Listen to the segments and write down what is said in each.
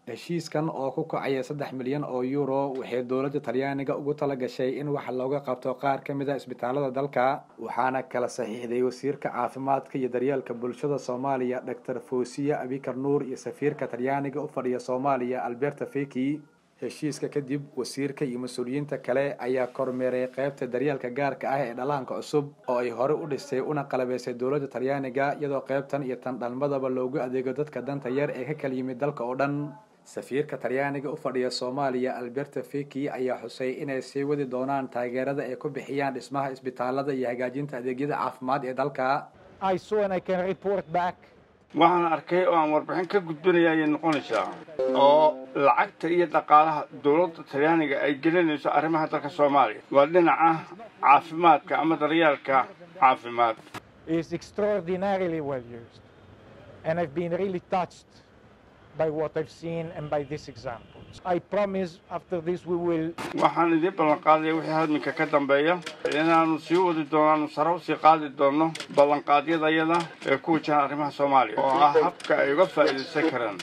heshiiskan oo ku kacaya saddex milyan oo euro waxay dowladda talyaaniga ugu tala gashay in wax looga qabto qaar ka mid a isbitaalada dalka waxaana kala saxiixday wasiirka caafimaadka iyo daryeelka bulshada soomaaliya doctor fosiya abikar nuur iyo safiirka talyaaniga u fadhiya soomaaliya alberta feki heshiiska kadib wasiirka iyo mas-uuliyiinta kale ayaa kormeeray qaybta daryeelka gaarka ah ee dhallaanka cusub oo ay hore u dhisay una qalabeysay dowladda talyaaniga iyadoo qaybtan iyo tan dhalmadaba loogu adeego dadka danta yar ee ka kala yimid dalka oo dhan safiirka talyaaniga u fadhiya soomaaliya alberta feki ayaa xusay inay sii wadi doonaan taageerada ay ku bixiyaan dhismaha isbitaalada iyo hagaajinta adeegyada caafimaad ee dalka waxaan arkay oo aan warbixin ka gudbinaya ayay noqonaysaa oo lacagta iyo dhaqaalaha dowladda talyaaniga ay gelinayso arrimaha dalka soomaaliya waa dhinaca caafimaadka ama daryeelka caafimaad by what I've seen and by this example. I promise after this we will waxaan idiin ballanqaadaya wixii hadminka ka dambeeya inaanu sii wadi doonaanu sare usii qaadi doono ballanqaadyadayada ee ku wajahan arrimaha soomaaliya oo ah habka ay uga faa'iidaysan karaan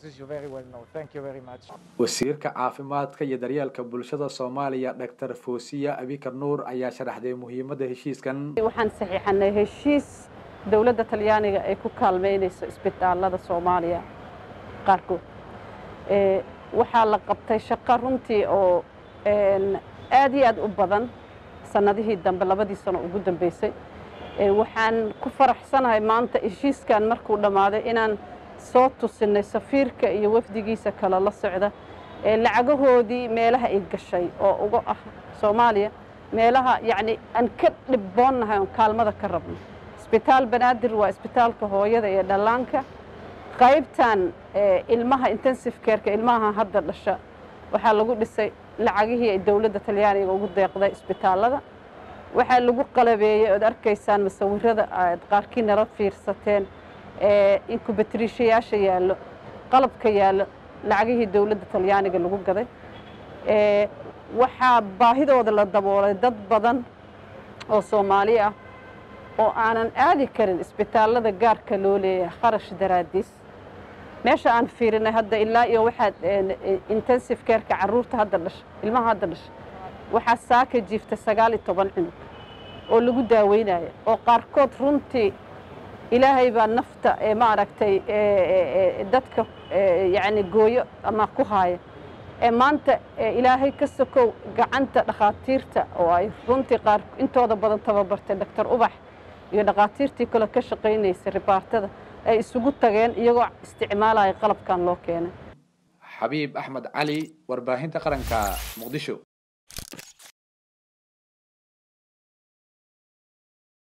wasiirka caafimaadka iyo daryeelka bulshada soomaaliya doctor fosiya abikar nuur ayaa sharaxday muhiimadda heshiiskan waxaan saxiixanay heshiis dowladda talyaaniga ay ku kaalmeynayso isbitaalada soomaaliya qaarkood waxaa la qabtay shaqo runtii oo aad iyo aad u badan sannadihii dambe labadii sano ugu dambeysay waxaan ku faraxsanahay maanta heshiiskan markuu dhammaaday inaan soo tusinay safiirka iyo wafdigiisa kale la socda lacagahoodii meelaha ay gashay oo uga ah soomaaliya meelaha yacni aan ka dhibboonnahay oon kaalmada ka rabno isbitaal banaadir waa isbitaalka hooyada iyo dhallaanka qaybtan ilmaha intensive careka ilmaha hadda dhasha waxaa lagu dhisay lacagihii ay dowladda talyaaniga ugu deeqday isbitaalada waxaa lagu qalabeeyey ood arkaysaan masawirada aad qaarkii nala fiirsateen inkubatriishayaasha yaallo qalabka yaallo lacagihii dowladda talyaaniga lagu gaday waxaa baahidooda la daboolay dad badan oo soomaali ah oo aanan aadi karin isbitaalada gaarka loo leeyahay kharash daraadiis meesha aan fiirinay hadda ilaa iyo waxaad intensive careka carruurta hadda dhasha ilmaha hadda dhasha waxaa saaka jiifta sagaal iyo toban cunug oo lagu daaweynaya oo qaarkood runtii ilaahay baa nafta ee maaragtay dadka yacni gooyo ama ku haaya ee maanta ilaahay ka sokow gacanta dhakhaatiirta oo ay runtii qaar intooda badan tababartay doctor ubax iyo dhakhaatiirtii kale ka shaqaynaysay ribaartada ay isugu tageen iyagoo isticmaalaya qalabkan loo keenay xabiib axmed cali warbaahinta qaranka muqdisho